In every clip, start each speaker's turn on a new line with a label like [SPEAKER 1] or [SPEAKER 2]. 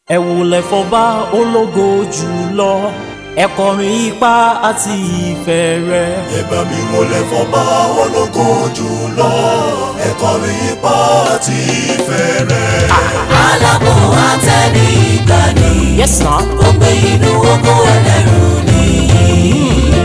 [SPEAKER 1] ẹ wulẹ̀ fọba ológo jùlọ ẹ kọrin ipá àti ìfẹ́ rẹ̀.
[SPEAKER 2] ẹ bá mi wọlé fọba ológo jùlọ ẹ kọrin ipá àti ìfẹ́ rẹ̀.
[SPEAKER 3] alábò àtẹni ìgbàanì
[SPEAKER 1] yes na.
[SPEAKER 3] ó gbé inú oko ẹlẹ́rù nìyí.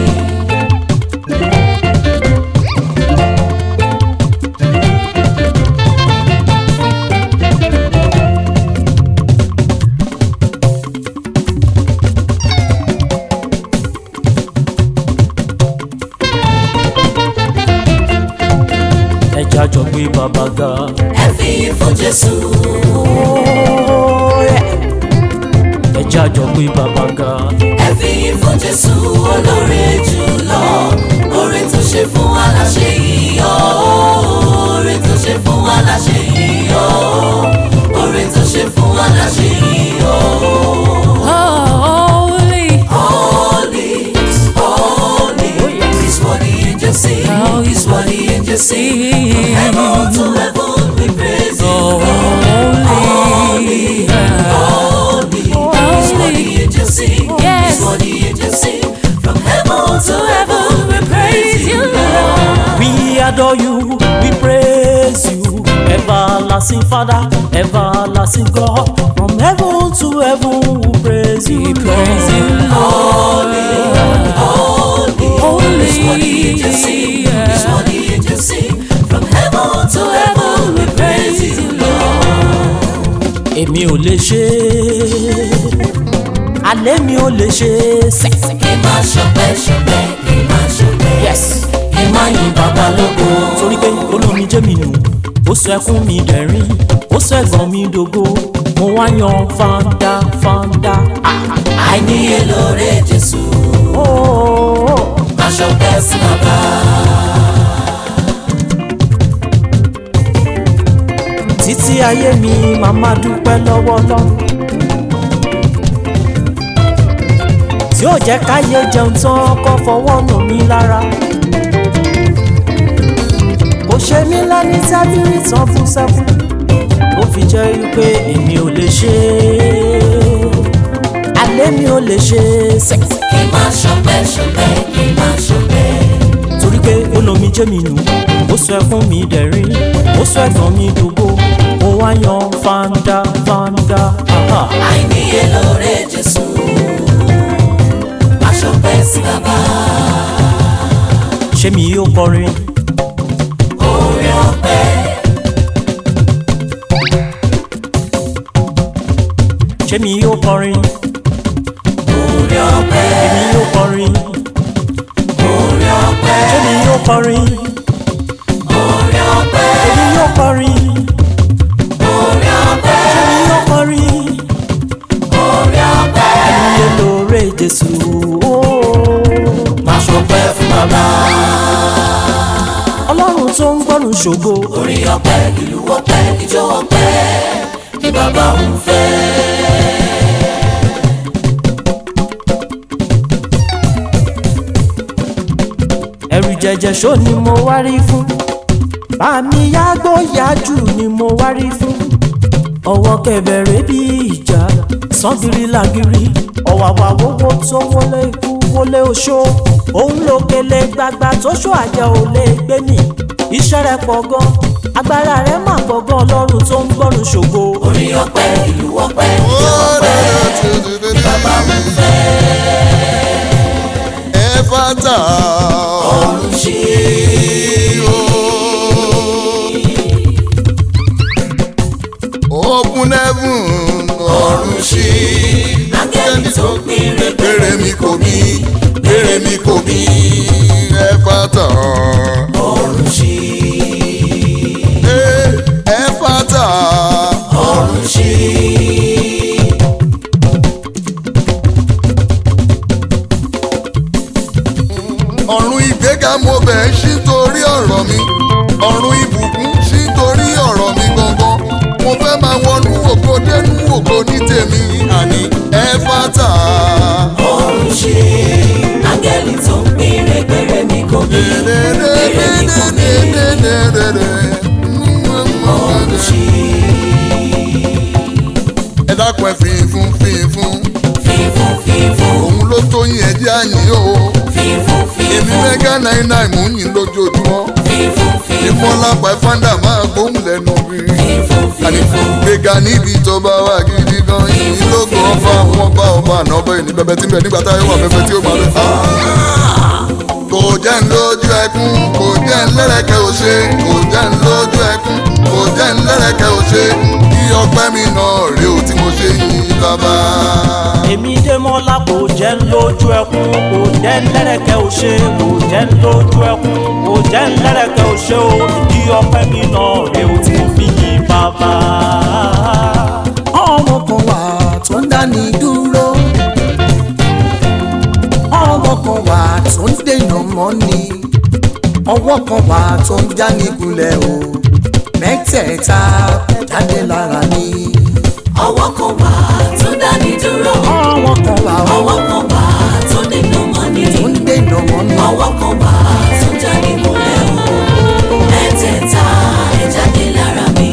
[SPEAKER 1] ẹ jájọ gbé bàbá ga.
[SPEAKER 3] ẹ fi fún jésù
[SPEAKER 1] ẹ jájọ gbé bàbá ga.
[SPEAKER 3] ẹ fi fún jésù olóore jùlọ oore tó ṣe fún aláṣẹ yìí o oore tó ṣe fún aláṣẹ yìí o oore tó ṣe fún aláṣẹ yìí o.
[SPEAKER 4] Holy,
[SPEAKER 3] Holy, holy is what the angels sing. Is what the angels sing. From heaven to heaven we praise you. Holy, holy is what the angels sing.
[SPEAKER 4] Yes.
[SPEAKER 3] Is what the angels sing. From heaven to heaven we praise you, Lord.
[SPEAKER 1] We adore you, we praise you, everlasting Father, everlasting God. From heaven to heaven, we praise you,
[SPEAKER 4] praise you,
[SPEAKER 3] Holy, holy is what the angels sing. Is what the angels sing. From heaven to heaven we praise you, Lord.
[SPEAKER 1] Èmi ò lè ṣe é, alẹ́ mi ò lè ṣe é sẹ́.
[SPEAKER 3] Kí máa ṣọpẹ́ ṣọpẹ́, kí máa ṣọpẹ́.
[SPEAKER 1] Yes.
[SPEAKER 3] Kí máa yin bàbá lógo.
[SPEAKER 1] Torí pé olómi jẹ́ mi nù, ó sọ ẹkún mi dẹ̀rín, ó sọ ẹ̀gàn mi dògo, mo wá yan fanda fanda.
[SPEAKER 3] Àìníye lóore Jésù,
[SPEAKER 1] Oh,
[SPEAKER 3] máa ṣọpẹ́ sí bàbá.
[SPEAKER 1] títí ayé mi màmá dúpẹ́ lọ́wọ́ lọ́wọ́. tí ó jẹ́ káyé jẹun tán kọ́ fọwọ́ nù mí lára. kò ṣe mí lẹ́ni tábìlì tán fún sẹ́fún. ó fi jẹ́ wípé èmi ò lè ṣe é. alẹ́ mi ò lè ṣe é sẹ́.
[SPEAKER 3] Kí máa ṣọpẹ́ ṣọpẹ́, kí máa ṣọpẹ́.
[SPEAKER 1] torí pé olómi jẹ́ mi nù ó sọ ẹkún mi dẹ̀rín ó sọ ẹ̀gàn mi dògbò ó wá yan fanda fanda. Aha.
[SPEAKER 3] Àìníye lóore Jésù, máa ṣọpẹ́ sí bàbá.
[SPEAKER 1] ṣé mi yóò kọrin
[SPEAKER 3] Oore ọpẹ́,
[SPEAKER 1] ṣé mi yóò kọrin
[SPEAKER 3] oore ọpẹ́,
[SPEAKER 1] èmi yóò kọrin
[SPEAKER 3] oore ọpẹ́,
[SPEAKER 1] ṣé mi yóò kọrin
[SPEAKER 3] oore ọpẹ́,
[SPEAKER 1] èmi yóò kọrin
[SPEAKER 3] oore ọpẹ́,
[SPEAKER 1] ṣé mi yóò kọrin
[SPEAKER 3] oore ọpẹ́.
[SPEAKER 1] ayé lóore Jésù ooo.
[SPEAKER 3] Máa ṣọpẹ́ fún bàbá.
[SPEAKER 1] ọlọ́run tó ń gbọ́rùn ṣògo
[SPEAKER 3] Orin ọpẹ́, ìlú ọpẹ́, ijó ọpẹ́ ni bàbá ń fẹ́.
[SPEAKER 1] ẹrù jẹjẹ ṣó ni mo wá rí fún bàmí yàgbó yájú ni mo wá rí fún ọwọ́ kẹbẹ̀rẹ̀ bí ìjà sangiri lagiri ọ̀wàwà wọ́wọ́ tó wọlé ikú wọlé oṣó òun ló kele gbagba tó ṣó àjẹ ò lè gbé mi iṣẹ́ rẹ̀ pọ̀ gan agbára rẹ̀ mà pọ̀ gan ọlọ́run tó ń gbọ́rùn ṣògo
[SPEAKER 3] Orin ọpẹ́, ìlú ọpẹ́, ijó ọpẹ́ ni bàbá ń fẹ́.
[SPEAKER 5] Ẹ̀fátà
[SPEAKER 3] Ọ̀run ṣí.
[SPEAKER 5] open heaven ọ̀run ṣí.
[SPEAKER 3] Áńgẹ́lì tó péré
[SPEAKER 5] Bèrè mi kò mí, bèrè mi kò mí. Ẹ̀fátà
[SPEAKER 3] ọ̀run ṣí.
[SPEAKER 5] Ẹ̀fátà
[SPEAKER 3] Ọ̀run ṣí.
[SPEAKER 5] ọ̀run ìgbéga mo bẹ̀ ń ṣí torí ọ̀rọ̀ mi. ọ̀run ìbùkún ṣí torí ọ̀rọ̀ mi gangan. mo fẹ́ máa wọnú ògo dénú ògo ní tèmi. Àní Ẹ̀fátà.
[SPEAKER 3] Ọ̀run ṣí. Áńgẹ́lì tó péré péré mi kò mí. Péré mi kò mí. Ọ̀run ṣí.
[SPEAKER 5] dákun ẹ fi fún fi fún
[SPEAKER 3] fífún fífún
[SPEAKER 5] òun ló tó yín ẹjẹ́ àyìn o
[SPEAKER 3] fífún
[SPEAKER 5] èmi
[SPEAKER 3] fífún
[SPEAKER 5] mẹ́gà náírà náírà mò ń yìn lójoojúmọ́
[SPEAKER 3] fífún fífún
[SPEAKER 5] ìfọlápá fáńdà máa gbóhùn lẹ́nu mi
[SPEAKER 3] fífún
[SPEAKER 5] àní
[SPEAKER 3] fífún
[SPEAKER 5] gbéga níbi tó bá wà gidi gan yìí lógo ọba àwọn ọba ọba àná ọba ẹni bẹbẹ tí ń bẹ nígbà táyé wà bẹbẹ tí ó máa bẹ. kò jẹ́ ń lójú ẹkún kò jẹ́ ń lẹ́rẹ̀kẹ́ ò ṣe kò jẹ́ ń lójú ẹkún kò jẹ́ ń lẹ́rẹ̀kẹ́ ò ṣe kí ọpẹ́ mi náà rè ó tí mo ṣe yìn bàbá.
[SPEAKER 1] èmi dé mọ́lá kò jẹ́ ń lójú ẹkún kò jẹ́ ń lẹ́rẹ̀kẹ́ ò ṣe kò jẹ́ ń lójú ẹkún kò jẹ́ ń lẹ́rẹ̀kẹ́ ò ṣe o ìdí ọpẹ́ mi náà rè o tí mo fi yìn bàbá.
[SPEAKER 4] ọmọ kan wà tó ń dáni dúró ọmọ kan wà tó ń dènà mọ́ni ọwọ́ kan wà tó ń jáni kulẹ̀ o mẹ́tẹ̀ẹ̀ta jáde lára ni
[SPEAKER 3] ọwọ́ kan wà tó dání dúró
[SPEAKER 4] ọwọ́ kan wà ó
[SPEAKER 3] ọwọ́ kan wà tó nínú mọ́ni
[SPEAKER 4] tó ń dènà mọ́ni
[SPEAKER 3] ọwọ́ kan wà tó jáde múlẹ̀ o mẹ́tẹ̀ẹ̀ta ẹ̀ jáde lára mi.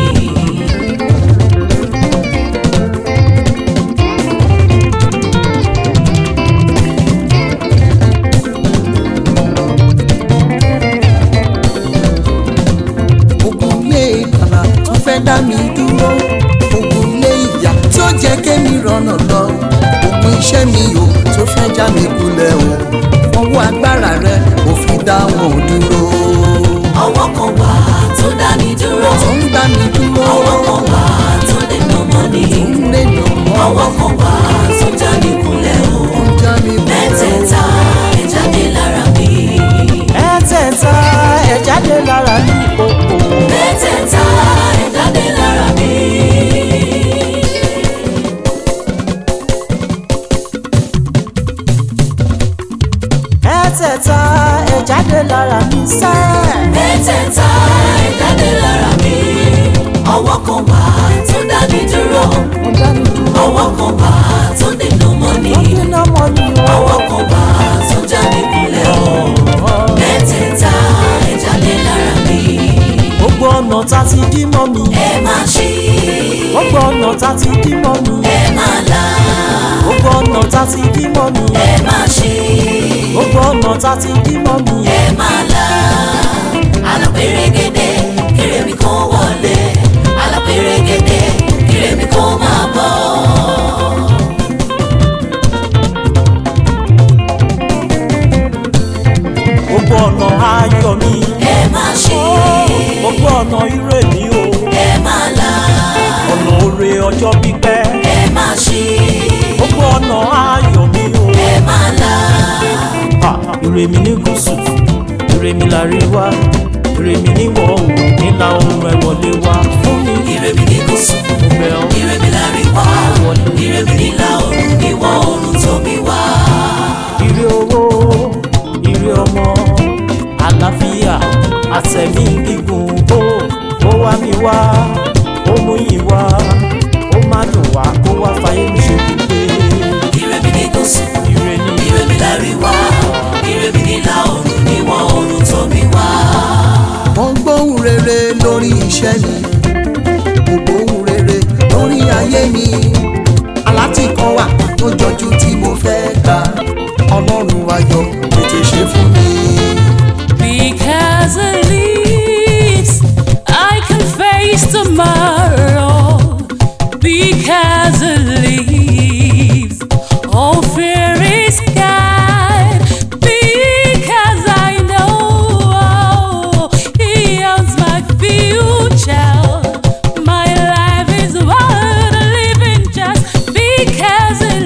[SPEAKER 4] ogun ilé ìkànnà tó fẹ́ dá mi dúró ogun ilé ìyà tí ó jẹ́ kémi rọ̀nà lọ ogun iṣẹ́ mi o tó fẹ́ já mi kulẹ̀ o ọwọ́ agbára rẹ ò fi dá wọn dúró
[SPEAKER 3] ọwọ́ kan wà tó dání dúró
[SPEAKER 4] tó ń dá mi dúró
[SPEAKER 3] ọwọ́ kan wà tó nínú mọ́ni
[SPEAKER 4] tó ń lènà mọ́
[SPEAKER 3] ọwọ́ kan wà tó jáde múlẹ̀ o
[SPEAKER 4] ó ń já mi kulẹ̀
[SPEAKER 3] mẹ́tẹ̀ẹ̀ta ẹ̀ jáde lára mi.
[SPEAKER 1] mẹ́tẹ̀ẹ̀ta ẹ̀ jáde lára ní òkò.
[SPEAKER 3] mẹ́tẹ̀ẹ̀ta ẹ̀ jáde lára mi.
[SPEAKER 1] mẹ́tẹ̀ẹ̀ta ẹ̀ jáde lára mi sẹ́.
[SPEAKER 3] mẹ́tẹ̀ẹ̀ta ẹ̀ jáde lára mi. ọwọ́ kan wà tó dání dúró
[SPEAKER 1] mo dá mi dúró.
[SPEAKER 3] ọwọ́ kan wà tó nínú mọ́ni
[SPEAKER 1] wọ́n fi iná mọ́ mi o.
[SPEAKER 3] ọwọ́ kan wà tó jáde kulẹ̀ o. mẹ́tẹ̀ẹ̀ta ẹ̀ jáde lára mi.
[SPEAKER 1] gbogbo ọ̀nà tá ti dí mọ́ mi.
[SPEAKER 3] ẹ máa ṣí
[SPEAKER 1] gbogbo ọ̀nà tá ti dí mọ́ mi.
[SPEAKER 3] ẹ máa là
[SPEAKER 1] gbogbo ọ̀nà tá ti dí mọ́ mi.
[SPEAKER 3] ẹ máa ṣí
[SPEAKER 1] gbogbo ọ̀nà tá ti dí mọ́ mi.
[SPEAKER 3] ẹ máa là alápèrègèdè kéré mi kó wọlé alápèrègèdè kéré mi kó máa bọ̀.
[SPEAKER 1] gbogbo ọ̀nà ayọ̀ mi.
[SPEAKER 3] ẹ máa ṣí
[SPEAKER 1] gbogbo ọ̀nà ire mi o.
[SPEAKER 3] ẹ máa là
[SPEAKER 1] ọ̀nà oore ọjọ́ pípẹ́.
[SPEAKER 3] ẹ máa ṣí
[SPEAKER 1] gbogbo ọ̀nà ayọ̀ mi o.
[SPEAKER 3] ẹ máa là
[SPEAKER 1] Ha, ire mi ní gúúsù ire mi láríwá ire mi níwọ̀ oòrùn nílà oòrùn ẹ wọlé wá fún mi.
[SPEAKER 3] ire mi ní gúúsù
[SPEAKER 1] mo bẹ̀ ọ́.
[SPEAKER 3] ire mi láríwá ire mi nílà oòrùn ìwọ̀ oòrùn tó mi wá.
[SPEAKER 1] ire owó ire ọmọ àlàáfíà àtẹ̀mí gígùn ó ó wá mi wá ó mú yín wá ó má dùn wá kó wá fàyè mi ṣe pípé
[SPEAKER 3] ire mi ní gúúsù
[SPEAKER 1] ire ni
[SPEAKER 3] ire mi láríwá ire mi nílà oòrùn ìwọ̀ oòrùn tó mi wá.
[SPEAKER 4] mo gbóhùn rere lórí iṣẹ́ mi mo gbóhùn rere lórí ayé mi aláti kan wà tó jọjú tí mo fẹ́ gbà ọlọ́run ayọ̀ tètè ṣe fún mi.
[SPEAKER 6] Because it leaves, I can face tomorrow. Because it leaves, all fear is gone. Because I know He owns my future. My life is worth living just because it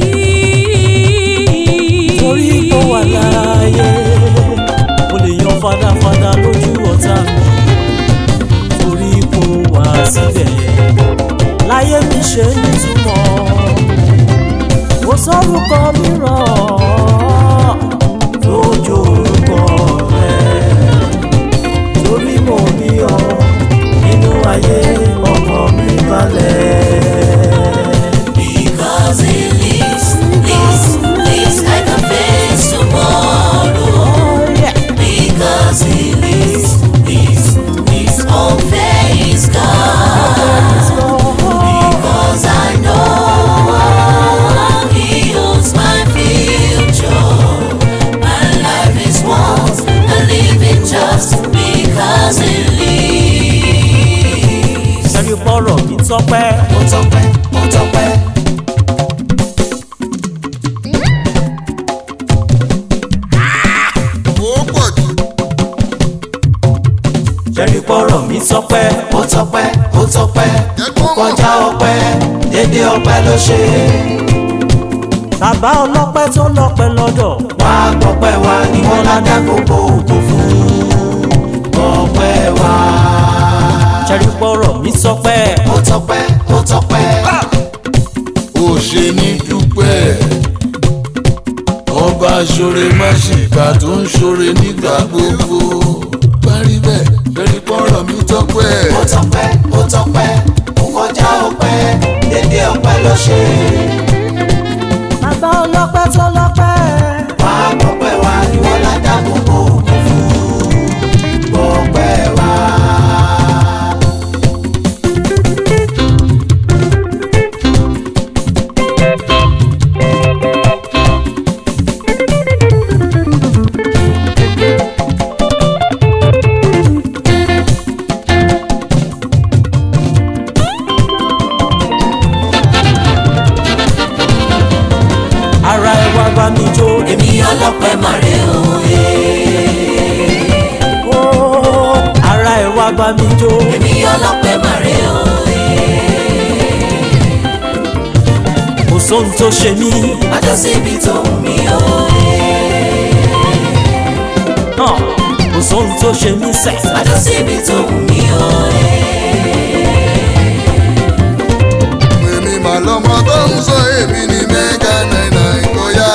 [SPEAKER 6] leaves.
[SPEAKER 1] torí tó wà láàyè mo lè yan fadafada lójú ọ̀tá mi torí kò wá síbẹ̀ láyé mi ṣe nítumọ̀ kò sórúkọ mìíràn lójú orúkọ rẹ torí mo ní ọ nínú ayé ọkọ mi balẹ̀.
[SPEAKER 3] Because it lives, lives, lives, I can face tomorrow.
[SPEAKER 1] Oh, yeah.
[SPEAKER 3] Because it lives, lives, lives, all fear is gone. Because I tọpẹ́ ó tọpẹ́.
[SPEAKER 5] ó pọ̀ jù.
[SPEAKER 1] ṣẹ́rí pọ̀rọ̀ mi sọpẹ́
[SPEAKER 3] ó tọpẹ́ ó tọpẹ́
[SPEAKER 5] jẹ́ kó mọ̀.
[SPEAKER 3] kọjá ọpẹ́ dédé ọpẹ́ ló ṣe
[SPEAKER 1] bàbá ọlọ́pẹ́ tó lọ́pẹ́ lọ́dọ̀
[SPEAKER 3] wá gbọpẹ́ wa ni wọ́n ládá gbogbo ògo fún gbọpẹ́ wa.
[SPEAKER 1] ṣẹ́rí pọ̀rọ̀ mi sọpẹ́
[SPEAKER 3] ó tọpẹ́ ó tọpẹ́
[SPEAKER 5] ó ṣe ní dúpẹ́ ọba ṣoore má ṣìkà tó ń ṣoore nígbà gbogbo parí bẹ́ẹ̀ lórí pọ́nrọ̀ mi tọ́pẹ́
[SPEAKER 3] ó tọpẹ́ ó tọpẹ́ ó kọjá ọpẹ́ dédé ọpẹ́ ló ṣe
[SPEAKER 1] bàbá ọlọ́pẹ́ tó lọ́pẹ́
[SPEAKER 3] wá gbọpẹ́ wa ni wọ́n ládá gbogbo ògo fún gbọpẹ́ wa.
[SPEAKER 1] ara ẹ wá bá mi jó
[SPEAKER 3] èmi ọlọ́pẹ́ màrè òye
[SPEAKER 1] ó ara ẹ wá bá mi jó
[SPEAKER 3] èmi ọlọ́pẹ́ màrè òye
[SPEAKER 1] kò sóhun tó ṣe mí
[SPEAKER 3] májọ síbi tó wù mí òye
[SPEAKER 1] hàn kò sóhun tó ṣe mí sẹ̀
[SPEAKER 3] májọ síbi tó wù mí òye.
[SPEAKER 5] èmi mà lọ́mọ tó ń sọ èmi ní mẹ́gà náírà ìkọyà.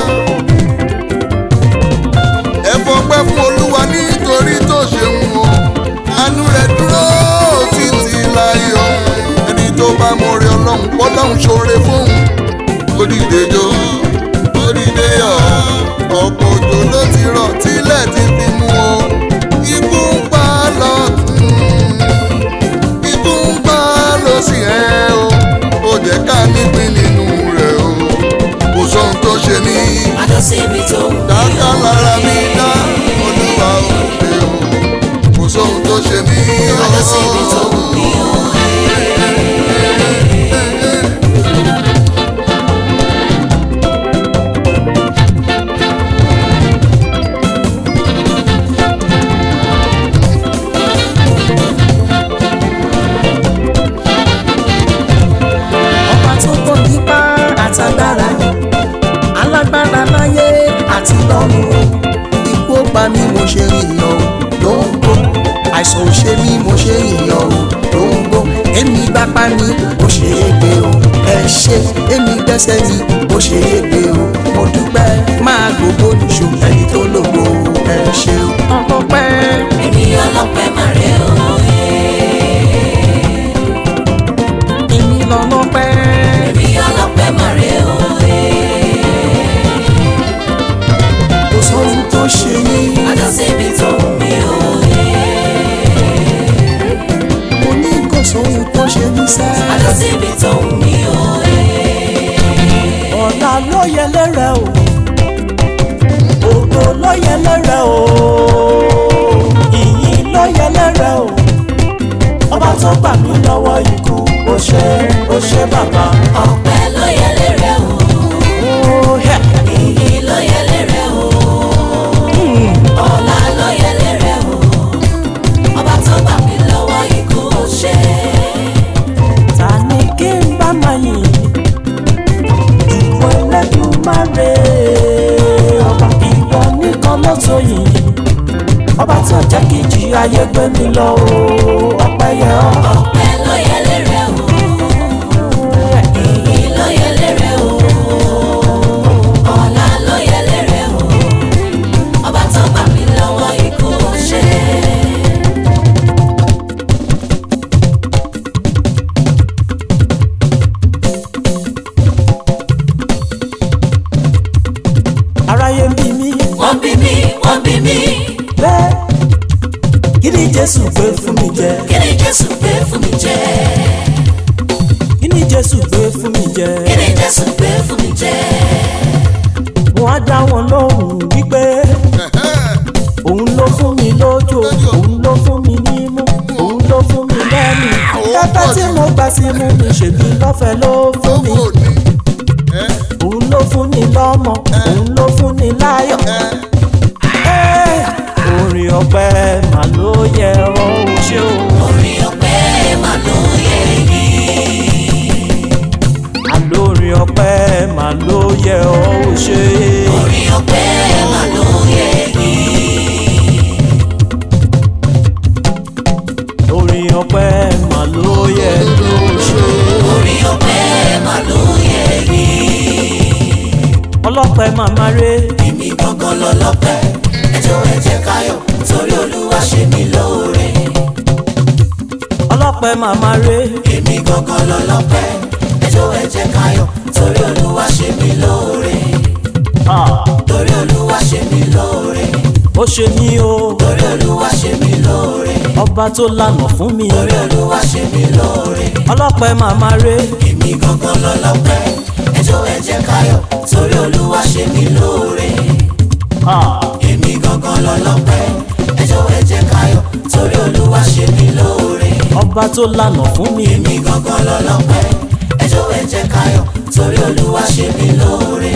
[SPEAKER 5] ẹ fọpẹ́ fún olúwa nítorí tó ṣeun o àánú rẹ̀ dúró títí láyọ̀ ẹni tó bá mọ̀rẹ́ ọlọ́run pọ́lọ́run ṣoore fóun orílẹ̀-èdè orílẹ̀-èdè ọ̀pọ̀ òjò ló ti rọ̀ tílẹ̀ ti fi mú o ikú ń pa lọ́tún ikú ń bá lọ sí ẹ o ó jẹ́ ká nípìn nínú rẹ̀ o kò sóhun tó ṣe mí
[SPEAKER 3] májọ síbi tó wù mí
[SPEAKER 5] dáká lára mi dá olúwa ò pé o kò sóhun tó ṣe mí
[SPEAKER 3] májọ síbi tó wù mí òye.
[SPEAKER 4] ọba tó pọ̀ nípa àtàgbára alágbára láyé àti lọ́run ikú ó pa mí mo ṣe ìyàn o lóńgbò àìsàn ò ṣe mí mo ṣe ìyàn o lóńgbò èmi gbápá ni mo ṣe é gbé o ẹ ṣe èmi gbẹ́sẹ̀ ni mo ṣe é gbé o mo dúpẹ́ máa gbogbo nìṣó ẹni tó lògbò ẹ ṣe o ọpẹ́
[SPEAKER 3] èmi ọlọ́pẹ́ màrè òye
[SPEAKER 4] èmi lọ́lọ́pẹ́
[SPEAKER 3] èmi ọlọ́pẹ́ màrè òye
[SPEAKER 4] kò sóhun tó ṣe mí
[SPEAKER 3] májọ síbi tó wù mí òye
[SPEAKER 4] mo ní kò sóhun tó ṣe mí sẹ́ẹ̀.
[SPEAKER 3] májọ síbi tó wù mí òye.
[SPEAKER 1] ọ̀la ló yẹ lẹ́rẹ̀ o ògo ló yẹ lẹ́rẹ̀ o ìyìn ló yẹ lẹ́rẹ̀ o ọba tó gbà mí lọ́wọ́ ikú ó ṣe ó ṣe bàbá
[SPEAKER 3] ọpẹ́ ló yẹ lérè o
[SPEAKER 1] ó hẹ́
[SPEAKER 3] ìyìn ló yẹ lérè o ọlá ló yẹ lérè o ọba tó gbà mí lọ́wọ́ ikú ó ṣe
[SPEAKER 1] ta ni kí n bá máa yìn ìwọ Ẹlẹ́dùmarè ọba ìwọ nìkan ló tó yìn ọba tó jẹ́ kí ìjì ayé gbé mi lọ o ọpẹ́ yẹ ọ́.
[SPEAKER 3] ọpẹ́ ló yẹ lérè o ìyìn ló yẹ lérè o ọlá ló yẹ lérè o ọba tó gbà mí lọ́wọ́ ikú ó ṣe.
[SPEAKER 1] aráyé ń bí mi
[SPEAKER 3] wọ́n bí mi wọ́n bí mi
[SPEAKER 1] bẹ́ẹ̀ kí ni jésù gbé fún mi jẹ
[SPEAKER 3] kí ni jésù gbé fún mi jẹ
[SPEAKER 1] kí ni jésù gbé fún mi jẹ
[SPEAKER 3] kí ni jésù gbé fún mi jẹ
[SPEAKER 1] wọn á dá wọn lóhùn wípé òun ló fún mi lójó òun ló fún mi nímú òun ló fún mi lẹ́nu ẹ ìfẹ́ tí mo gbà sí mú mi ṣèbí lọ́fẹ̀ẹ́ ló fún mi
[SPEAKER 5] lówó ni ẹ
[SPEAKER 1] òun ló fún ni lọ́mọ òun ló fún ni láyọ̀.
[SPEAKER 5] ẹ
[SPEAKER 1] Ẹ́, orin ọpẹ́ mà ló yẹ ọ́ ò ṣe o.
[SPEAKER 3] orin ọpẹ́ mà ló yẹ yín.
[SPEAKER 1] àlórin ọpẹ́ mà ló yẹ ọ́ ò ṣe.
[SPEAKER 3] orin ọpẹ́ mà ló yẹ yín.
[SPEAKER 1] orin ọpẹ́ mà ló yẹ ọ́ ò ṣe.
[SPEAKER 3] orin ọpẹ́ mà ló yẹ yín.
[SPEAKER 1] ọlọ́pẹ́ màmá rẹ̀
[SPEAKER 3] èmi gangan lọ́lọ́pẹ́ ẹjọ́ ẹ jẹ́ káyọ̀ torí olúwa ṣe mí lóore.
[SPEAKER 1] ọlọ́pẹ́ màmá rẹ̀
[SPEAKER 3] èmi gangan lọ́lọ́pẹ́ ẹjọ́ ẹ jẹ́ káyọ̀ torí olúwa ṣe mí lóore. torí olúwa ṣe mí lóore.
[SPEAKER 1] ó ṣe mí o
[SPEAKER 3] torí olúwa ṣe mí lóore.
[SPEAKER 1] ọba tó lànà fún mi.
[SPEAKER 3] torí olúwa ṣe mí lóore.
[SPEAKER 1] ọlọ́pẹ́ màmá rẹ̀
[SPEAKER 3] èmi gangan lọ́lọ́pẹ́ ẹjọ́ ẹ jẹ́ káyọ̀ torí olúwa ṣe mí lóore. èmi gangan lọ́lọ́pẹ́ ẹjọ́ ẹ jẹ́ káyọ̀ torí olúwa ṣe mí lóore.
[SPEAKER 1] ọba tó lànà fún mi.
[SPEAKER 3] èmi gangan lọ́lọ́pẹ́ ẹjọ́ ẹ jẹ́ káyọ̀ torí olúwa ṣe mí lóore.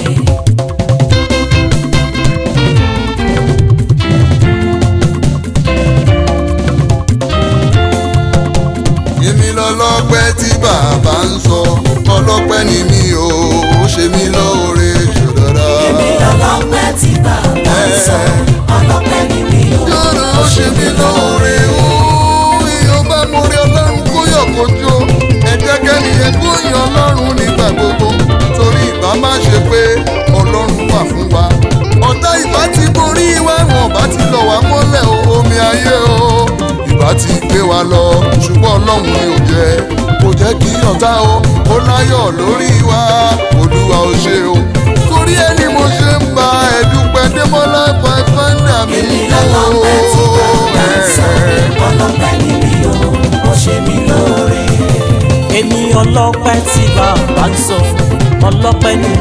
[SPEAKER 5] èmi lọ́lọ́pẹ́ tí bàbá ń sọ ọlọ́pẹ́ ni mi ò ó ṣe mí lóore ṣòdọ̀dọ̀.
[SPEAKER 3] èmi lọ́lọ́pẹ́ tí bàbá ń sọ ọlọ́pẹ́ ni mi ò
[SPEAKER 5] yọ̀rọ̀ ó ṣe mí lóore ó èèyàn bá mo rí ọlọ́run kó yọ̀ kó jó ẹ jẹ́ kẹ́niyẹn kó yan ọlọ́run nígbà gbogbo torí ìbá má ṣe pé ọlọ́run wà fún wa ọ̀tá ìbá ti borí wa wọn bá ti lọ wá mọ́lẹ̀ o, omi ayé o ìbá ti gbé wa lọ ṣùgbọ́n ọlọ́run ni ò jẹ́ kò jẹ́ kí ọ̀tá o ó láyọ̀ lórí wa olúwa ó ṣe o torí ẹni mo ṣe ń ba ẹ̀dúpẹ́ démọ́lá pàfẹ́ndà mi
[SPEAKER 3] èmi lọ́lọ́pẹ́ tí bàbá ń sọ ọlọ́pẹ́ ni mi ò ó ṣe mí lóore.
[SPEAKER 1] èmi ọlọ́pẹ́ tí bàbá ń sọ ọlọ́pẹ́ ni